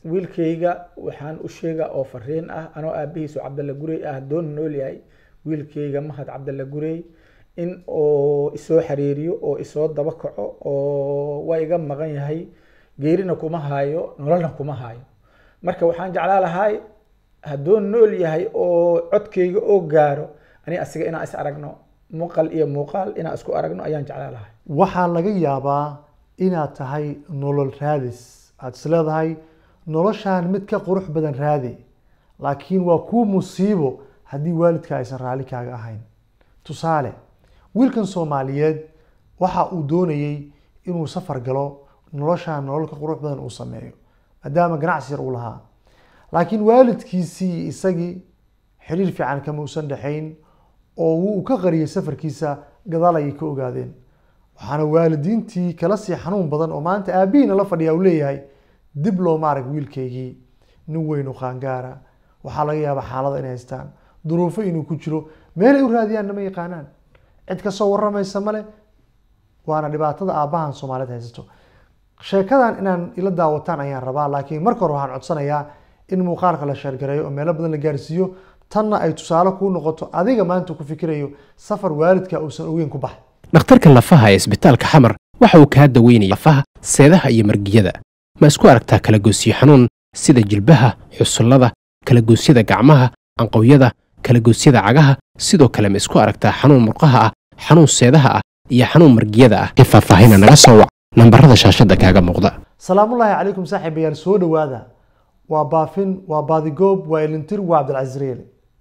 wiilkayga waxaan u sheegaa oo fariin ah anoo aabihiisu cabdalla gurey ah doon nool yahay wiilkayga mahad cabdalla gurey in oo isoo xiriiriyo oo isoo daba kaco oo waa iga maqan yahay geerina kuma haayo nololna kuma haayo marka waxaan jeclaa lahay hadduu nool yahay oo codkayga oo gaaro ani asiga inaan is aragno muuqal iyo muuqaal inaan isku aragno ayaan jeclaa lahay waxaa laga yaabaa inaad tahay nolol raadis aad is leedahay noloshaan mid ka qurux badan raadi laakiin waa kuu musiibo haddii waalidka aysan raalli kaaga ahayn tusaale wiilkan soomaaliyeed waxa uu doonayey inuu safar galo noloshaan nolol ka qurux badan uu sameeyo maadaama ganacsi yar uu lahaa laakiin waalidkiisii isagii xiriir fiican kama usan dhexayn oo uu ka qariyay safarkiisa gadaal ayay ka ogaadeen waxaana waalidiintii kala sii xanuun badan oo maanta aabihiina la fadhiya uu leeyahay dib looma arag wiilkaygii nin weyn oo qaangaara waxaa laga yaabaa xaalada inay haystaan duruufo inuu ku jiro meelay u raadiyaan nama yaqaanaan cid kasoo waramaysa male waana dhibaatada aabbahan soomaaliyeed haysato sheekadan inaan ila daawataan ayaan rabaa laakiin marka hore waxaan codsanayaa in muuqaalka la sheergareeyo oo meelo badan la gaarsiiyo tanna ay tusaale kuu noqoto adiga maanta ku fikirayo safar waalidka uusan ogeyn ku bax dhakhtarka lafaha ee isbitaalka xamar waxa uu kaa daweynaya lafaha seedaha iyo margiyada ma isku aragtaa kalagoysyo xanuun sida jilbaha xusullada kalagoosyada gacmaha anqowyada kalagoosyada cagaha sidoo kale ma isku aragtaa xanuun murqaha ah xanuun seedaha ah iyo xanuun margiyada ah ee faahfaahina naga soo wac nambarada shaashadda kaaga muuqda salaamullaahi calaykum saaxiibayaal soo dhowaada waa baafin waa baadigoob waa elintir waa cabdilcasiis reele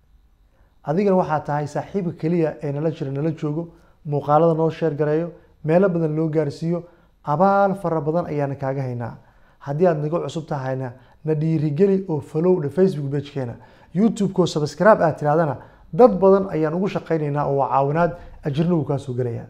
adigana waxaa tahay saaxiibka keliya ee nala jira nala joogo muuqaalada noo sheer gareeyo meelo badan loo gaarsiiyo abaal fara badan ayaana kaaga haynaa haddii aad naga cusub tahayna na dhiirigeli oo falowdha facebook bagekeena youtube-ko subscribe aad tirahdana dad badan ayaan ugu shaqaynaynaa oo waa caawinaad ajirna wuu kaa soo gelayaa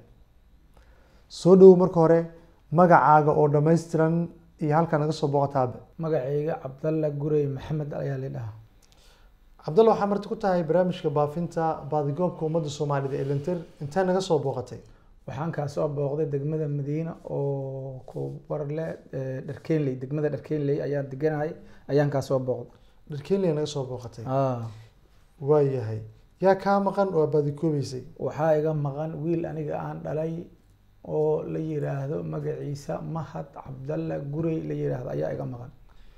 soo dhowow marka hore magacaaga oo dhammaystiran iyo halkaa naga soo booqotaabe magacayga cabdalla gurey maxamed ayaa la dhahaa cabdalla waxaa marti ku tahay barnaamijka baafinta baadigoobka ummadda soomaalida ee lintir intee naga soo booqatay waxaan kaa soo booqday degmada madiina oo kubarle dharkeenley degmada dharkeenley ayaan deganahay ayaan kaa soo booqday dharkeenley naga soo booqatay Ah, waayahay yaa kaa maqan oo baadikoobeysay waxaa iga maqan wiil aniga aan dhalay oo la yiraahdo magaciisa mahad cabdalla gurey la yiraahdo ayaa iga maqan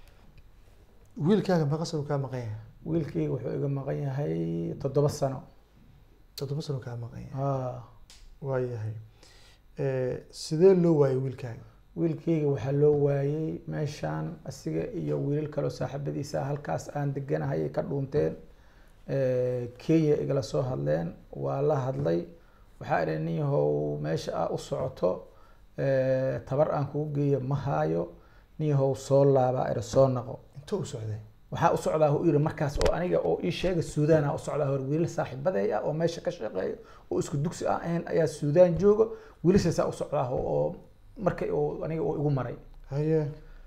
wiilkaaga maqasanu kaa maqan yahay wiilkayga wuxuu iga maqan yahay toddoba sano toddoba sano kaa maqan yahay Ah, waayahay sidee loo waayay wiilkaaga wiilkayga waxaa loo waayey meeshaan asiga iyo wiilal kaleo saaxiibadiisa halkaas aan deganahay ay ka dhuunteen Eh, kenya igala soo hadleen waa la hadlay waxaa idhi nin yahow meesha aa u socoto eh, tabar aan kugu geeyo ma haayo nin yahow soo laabaa idhi soo naqo intuu u socday waxaa u socdaa uu yidhi markaas oo aniga oo ii sheega suudaana u socdaa hor wiilal saaxiibaday ah oo meesha ka shaqeeya oo isku dugsi aan ahayn ayaa suudaan jooga wiilashaasaa u socdaa oo markay oo aniga oo igu maray haye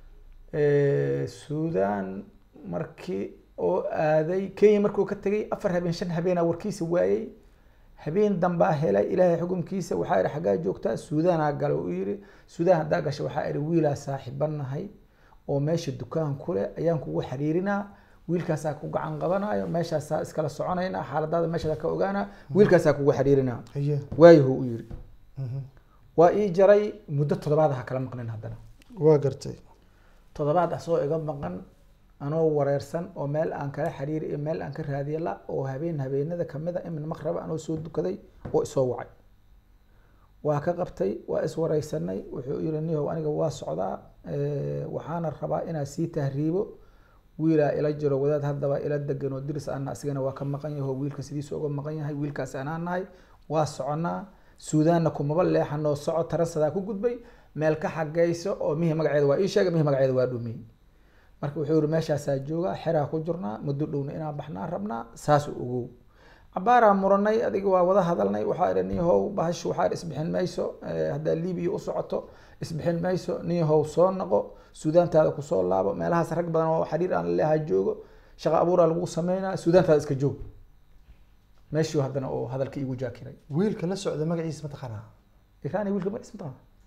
Eh, suudaan markii oo aaday kenya markuu ka tegay afar habeen shan habeenaa warkiisa waayey habeen dambaa helay ilaahay xukumkiisa waxaa idhi xaggaa joogtaa suudaanaa gala uu yidhi suudaan haddaa gasha waxaa idhi wiilaa saaxiibanahay oo meesha dukaan ku leh ayaan kugu xiriirinaa wiilkaasaa ku gacan qabanayo meeshaasaa iskala soconaynaa xaaladaada meeshaada ka ogaanaa wiilkaasaa kugu xiriirinaa haye waayahu u yidhi Mhm. waa ii jaray muddo toddobaad ha kala maqnin haddana waa gartay toddobaad asoo iga maqan anoo wareersan oo meel aan kala xiriiri iyo meel aan ka raadiya la oo habeen habeenada kamid a imin maqraba anoo soo dukaday oo isoo wacay waa ka qabtay waa iswareysanay wuxuu yiri niyow aniga waa socdaa eh, waxaana rabaa inaa sii tahriibo wiilaa ila jiro wadaad haddaba ila degan oo diris ana asigana waa ka maqan yaho wiilka sidiisa uga maqan yahay wiilkaas anaan nahay waa soconaa suudaanna kumaba leexanoo soco taransadaa ku gudbay meel ka xagayso oo mihi magaceeda waa ii sheegay mihi magaceeda waa dhumiyey marka wuxuu yihi meeshaasaa joogaa xeraa ku jirnaa muddo dhowna inaan baxnaa rabnaa saasuu ogow cabaaraa muranay adiga waa wada hadalnay waxaa idhi niyahow bahashu waxaa idhi isbixin mayso eh, haddaa libiya u socoto isbixin mayso niyahow soo noqo suudaantaada kusoo laabo meelahaas rag badan oo xiriir aan laleeha joogo shaqo abuuraa lagu sameynaa suudaantaada iska joog meeshuu haddana oo hadalka iigu jaakiray wiilka la socda magaciisa mataqaanaa irani wiilka ma isma taqaana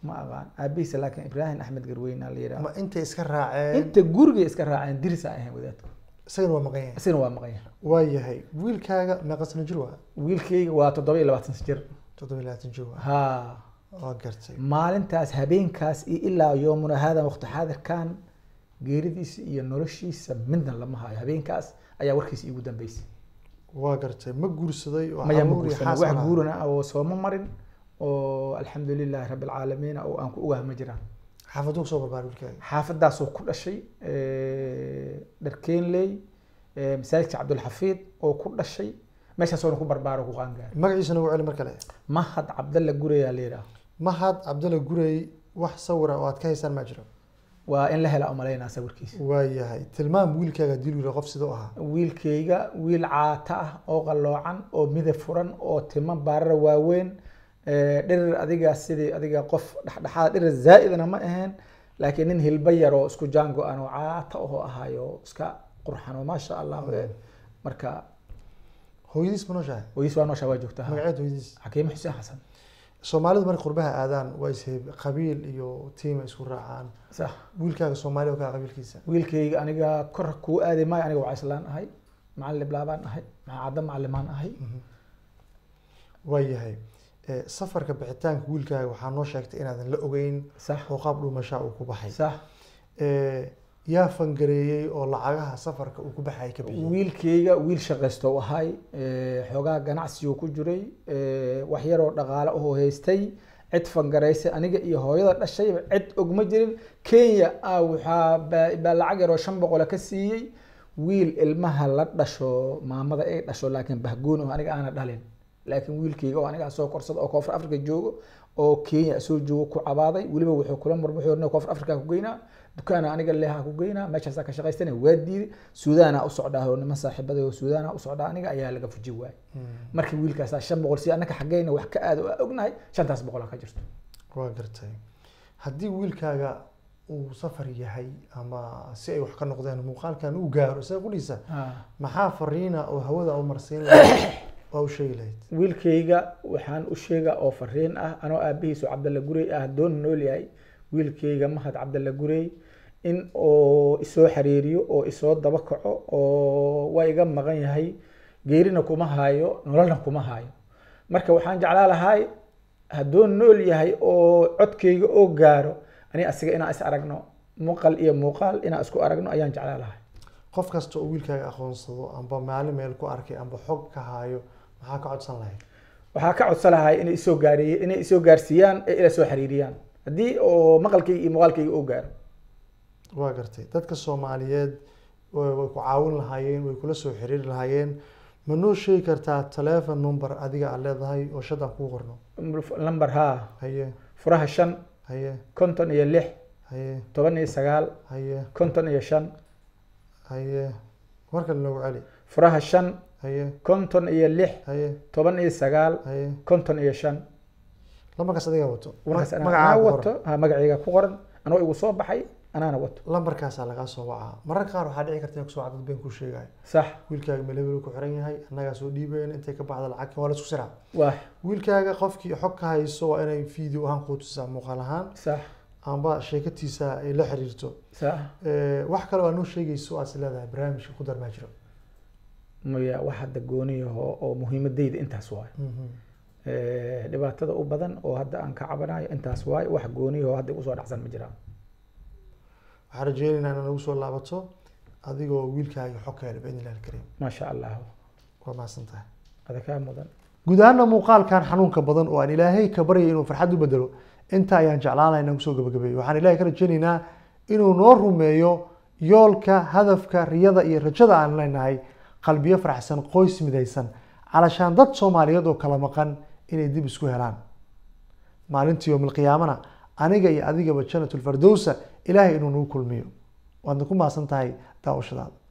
ma aqaan aabihiisa laakiin ibraahim axmed garweyna la yidhaha ma intay iska raaceen inta gurigay iska raaceen diris aan ahayn wadaadku isagana waa maqan yahay isagana waa maqan yahay waa yahay wiilkaaga meeqa sano jir waa wiilkayga waa toddoba iyo labaatan jir toddoba iyo labaatan jir waa ha waa gartay maalintaas habeenkaas iyo ilaa yoomuna haadan waqti xaadirkan geeridiisa iyo noloshiisa midna lama hayo habeenkaas ayaa warkiisa iigu dambeysay waa gartay ma guursaday oo maya ma caruur iyo guursan xaas wax ma laha? guurana oo sooma marin oo alxamdu lilahi rabbi alcaalamiin oo aan ku ogaha ma jiraan xaafaduu kusoo barbaaray wiilkaaga xaafadaasoo ku dhashay dharkeenley masaajidka cabdulxafiid oo ku dhashay meeshaasoona ku barbaaro ku qaangaaray magaciisa nagu celi mar kale mahad cabdalla gurayaa la yidhaah mahad cabdalla gurey wax sawira oo aad ka haysaan ma jiro waa in la hela umalaynaa sawirkiisa waa yahay tilmaam wiilkaaga hadii lu qof sidoo ahaa wiilkayga wiil caata ah oo qalloocan oo midab furan oo timo baarara waaweyn eh, dhirir adiga sidii adiga qof dhexdhexaad dhirir zaa'idna ma ahayn laakiin nin hilba yar oo isku jaango aan oo caata ahoo ahayo iska qurxan oo maasha allah eh, marka hooyadiis ma nooshahay wayis waa noosha waa joogtaa magaceed hooyadiis xakiime xuseen xasan soomaalidu markay qurbaha aadaan waa isheeb qabiil iyo tiima isku raacaan sax wiilkaaga soomaali oo kaa qabiilkiisa wiilkayga aniga kor kuu aadi maayo aniga waa islaan ahay macalin laabaan ahay macadda macalimaan ahay waa yahay Eh, safarka bixitaanka wiilkaaga waxaa noo sheegtay inaadan la ogeyn sax oo qaab dhuumashaa uu ku baxay sax Eh, yaa fangareeyey oo lacagaha safarka uu ku baxay ka bixiyey wiilkayga wiil shaqaysto u ahay eh, xoogaa ganacsigu ku jiray eh, wax yaroo dhaqaale ahoo haystay cid fangaraysay aniga iyo hooyada dhashayba cid ogma jirin kenya ah waxaa baa baa lacag yaroo shan boqola ka siiyey wiil ilmaha la dhasho maamada ay dhasho laakiin bahgooni oo aniga aana dhalin laakiin wiilkayga oo aniga soo korsada oo koonfur africa joogo oo kenya soo joogo ku cabaaday weliba wuxuu kula murmuxuu koonfur africa ku geynaa dukaana aniga leha ku geynaa meeshaasaa ka shaqaystana waa diiday suudaana u socdaa oo niman saaxiibada oo suudaana u socdaa aniga ayaa laga fuji waayay markii wiilkaasaa shan boqol si annaka xaggeyna wax ka aad oo ognahay shantaas boqol ka jirto waa gartay haddii wiilkaaga uu safar yahay ama si ay wax ka noqdeen muuqaalkan uu gaaro isaga qudhiisa maxaa fariina oo hawada u marsiin lahayd waa u sheegi lahayd wiilkayga waxaan u sheegaa oo fariin ah anoo aabihiisu cabdalla gurey ah doon nool yahay wiilkayga mahad cabdalla gurey in oo isoo xiriiriyo oo isoo daba kaco oo waa iga maqan yahay geerina kuma haayo nololna kuma haayo marka waxaan jeclaa lahay hadduu nool yahay oo codkayga oo gaaro ani asiga inaan is aragno muuqal iyo muuqaal inaan isku aragno ayaan jeclaa lahay qof kasta oo wiilkaaga aqoonsado amba maalin meel ku arkay amba xog ka haayo maxaa ka codsan lahayd waxaa ka codsan lahay inay isoo gaariye inay isoo gaarsiiyaan ee ila soo xiriiriyaan haddii oo maqalkayga iyo muuqaalkayga oo gaaro waa gartay dadka soomaaliyeed way way ku caawin lahaayeen way kula soo xiriiri lahaayeen ma noo sheegi kartaa telephone number adiga aad leedahay oo shadaan kuu qorno lamber haa haye furaha shan haye konton iyo lix haye toban iyo sagaal haye konton iyo shan haye markale noogu celi furaha shan haye konton iyo lix haye toban iyo sagaal haye konton iyo shan lambarkaas adiga wato markaas anaa magacaaga anaa ku wato qoran. ha magacayga ku qoran anoo igu soo baxay anaana wato lambarkaasaa lagaa soo wacaa mararka qaar waxaa dhici karta in kusoo dad been kuu sheegayo sax wiilkaaga melebel ku xiran yahay annagaa soo dhiibayna intay ka baxda lacagta waa la isku siraa waa wiilkaaga qofkii xog ka hayso waa inay video ahaan kuu tusaa muuqaal ahaan sax amba sheekatiisa ay la xiriirto sax Eh, wax kale oo aad noo sheegayso aad is leedahay barnaamijka ku darmaa jiro maya wax hadda gooniyaho oo muhiimadayda intaas waayo Eh, dhibaatada u badan oo hadda aan ka cabanayo intaas waayo wax gooniyaho hadda usoo dhacsan ma jiraan waxaan rajeynaynaa inaad nagu soo laabato adigoo wiilkaaga xog ka hela biidni illahi alkariim maasha allah waa mahadsan tahay ada kaa mudan guud ahaana muuqaalkan xanuunka badan oo aan ilaahay ka baryay inuu farxad u bedelo inta ayaan jeclaanay inaan kusoo gabagabeeyo waxaan ilaahay ka rajeynaynaa inuu noo rumeeyo yoolka hadafka riyada iyo rajada aan leenahay qalbiyo faraxsan qoys midaysan calashaan dad soomaaliyeed oo kala maqan inay dib isku helaan maalintii yowmilqiyaamana aniga iyo adigaba janatulfardowsa ilaahay inuu nagu kulmiyo waadna ku mahadsan tahay daawashadaada